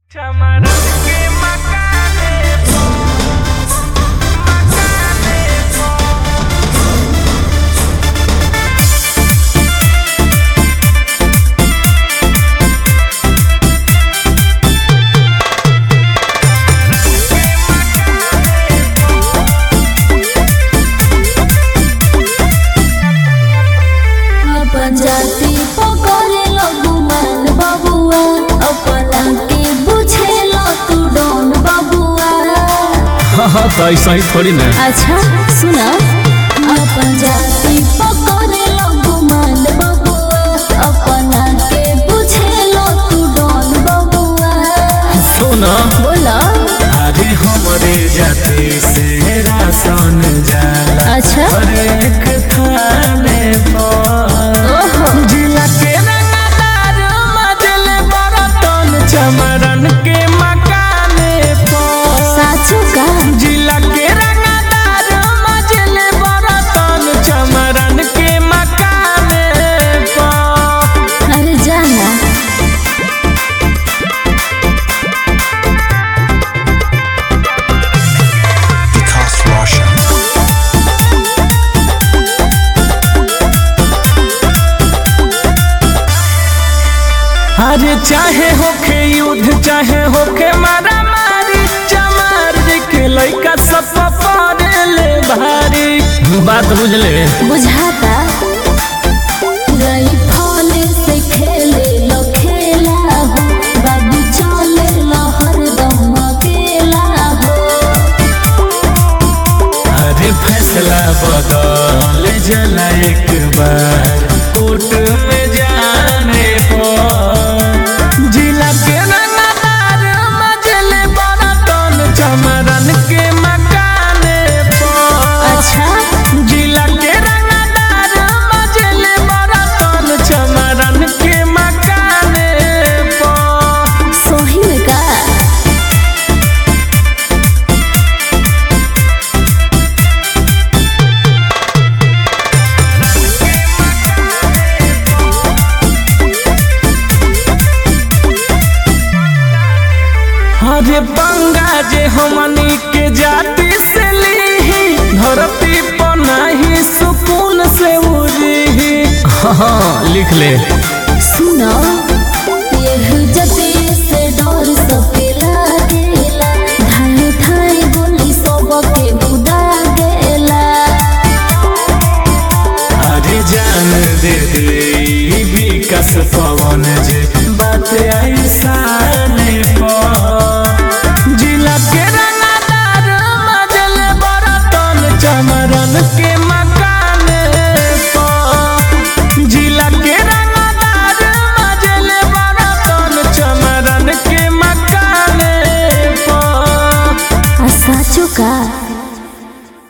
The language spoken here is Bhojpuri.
चमरन के मकाने पो मकाने पो अपन जाति पकड़े गुमान बबुआ अपना के बुझेलो तू डोन बबुआ हाँ तो ऐसा ही थोड़ी ना अच्छा सुना अपन जाति पकड़े गुमान बबुआ अपना के बुझेलो तू डोन बबुआ सुना बोला अरे हमरे जाति से राशन जाला अच्छा हरेक थाने पर ओहो जिला के रंगदार मजल बरतन चमरन के मकाने पर साचो का जिला के रंगदार मजल बरतन चमरन के मकाने पर अरे जाना Because Russia. अरे चाहे होखे युद्ध चाहे होखे मारा मारी चमार के लइका सब पड़े ले भारी बात बुझले बुझाता रही फल से खेले लो खेला हो बाबू चले लो हरदम अकेला हो अरे फैसला बदल जला एक बार कोर्ट में जाने पर जिला के रंगदार मजले बरतन चमरन के मकाने पर अच्छा जिला के रंगदार मजले बरतन चमरन के मकाने पर सोही में का अरे पंगा जे हमनी के जाति से लीही धरती पर नहीं सुकून से उड़ी हाँ लिख ले सुनो ये जते से डर सबके लागेला धाई धाई गोली सबके बुदा गेला अरे जान दे दे ई विकास पवन जे बात ऐसा नहीं जिला के रंगदार मजल बरतन चमरन के